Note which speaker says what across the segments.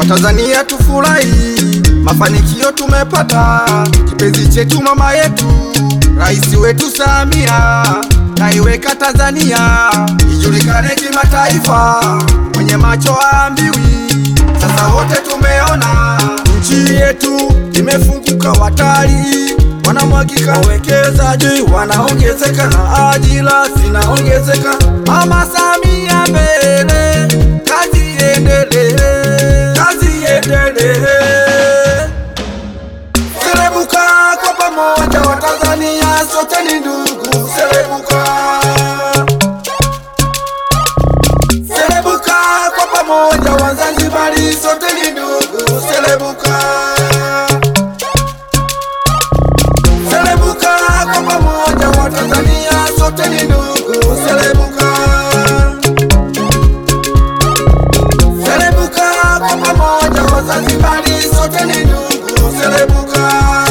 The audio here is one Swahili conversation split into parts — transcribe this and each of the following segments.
Speaker 1: Watanzania tufurahi, mafanikio tumepata, kipenzi chetu mama yetu, rais wetu Samia kaiweka Tanzania ijulikane kimataifa, mwenye macho aambiwi. Sasa wote tumeona nchi yetu imefunguka, watalii wanamwagika, wawekezaji wanaongezeka, na ajira zinaongezeka. Mama Samia mbele, kazi iendelee, kazi iendelee. Selebuka kwa pamoja, Watanzania sote ni ndugu. Selebuka, selebuka kwa pamoja, Wazanzibari sote ni ndugu. Selebuka, selebuka kwa pamoja, Watanzania sote ni ndugu. Selebuka, selebuka kwa pamoja, Wazanzibari sote ni ndugu. Selebuka.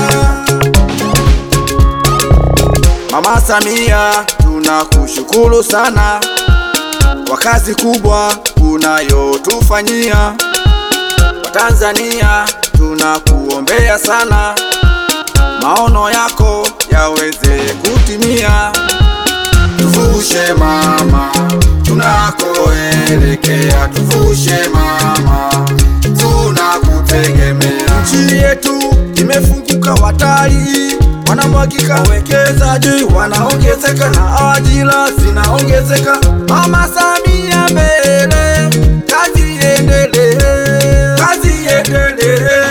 Speaker 1: Mama Samia tunakushukuru sana kwa kazi kubwa unayotufanyia. Watanzania tunakuombea sana, maono yako yaweze kutimia. Tuvushe mama, tunakoelekea, tuvushe mama, tunakutegemea. Nchi yetu imefunguka, watalii wanamwagika, wawekezaji wanaongezeka, na ajira zinaongezeka. Mama Samia mbele, kazi iendelee, kazi iendelee.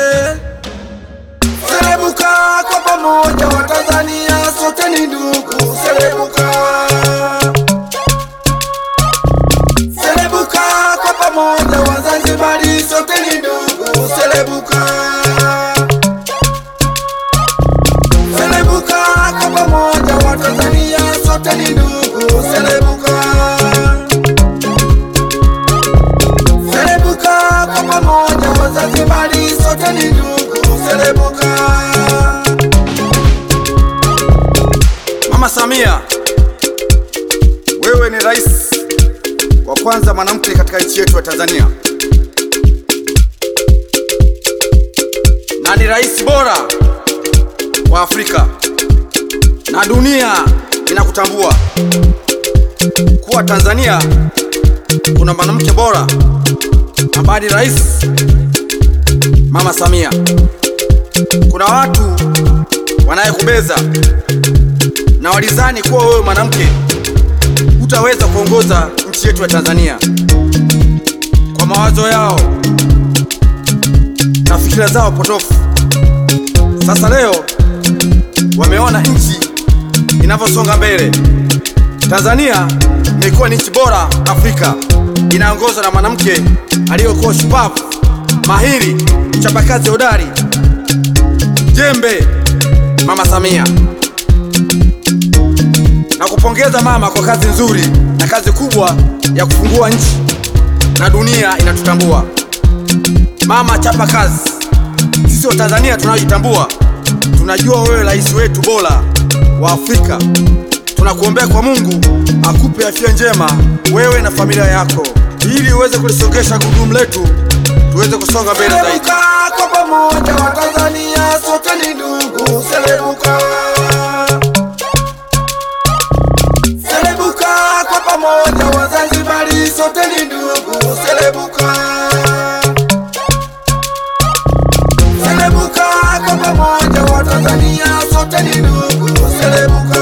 Speaker 1: Selebuka kwa pamoja, Watanzania sote ni ndugu. Selebuka, selebuka kwa pamoja, Wazanzibari sote ni ndugu. Selebuka, selebuka kwa pamoja, Watanzania sote ni ndugu. Selebuka, selebuka kwa pamoja, Wazanzibari sote ni ndugu. Selebuka. Mama Samia, wewe ni rais wa kwanza mwanamke katika nchi yetu ya Tanzania na ni rais bora wa Afrika na dunia inakutambua kuwa Tanzania kuna mwanamke bora ambaye ni rais Mama Samia. Kuna watu wanayekubeza na walizani kuwa wewe mwanamke hutaweza kuongoza nchi yetu ya Tanzania kwa mawazo yao na fikira zao potofu. Sasa leo wameona nchi inavyosonga mbele. Tanzania imekuwa ni nchi bora Afrika, inaongozwa na mwanamke aliyokuwa shupavu, mahiri, mchapakazi hodari, jembe, Mama Samia. Na kupongeza mama kwa kazi nzuri na kazi kubwa ya kufungua nchi na dunia inatutambua. Mama, chapa kazi. Sisi wa Tanzania tunajitambua, tunajua wewe rais wetu bora wa Afrika. Tunakuombea kwa Mungu akupe afya njema wewe na familia yako, ili uweze kulisongesha gurudumu letu tuweze kusonga mbele zaidi.
Speaker 2: Selebuka kwa pamoja, Watanzania sote ni ndugu. Selebuka, selebuka kwa pamoja, Wazanzibari sote ni ndugu. Selebuka, selebuka kwa pamoja, Watanzania sote ni ndugu. Selebuka,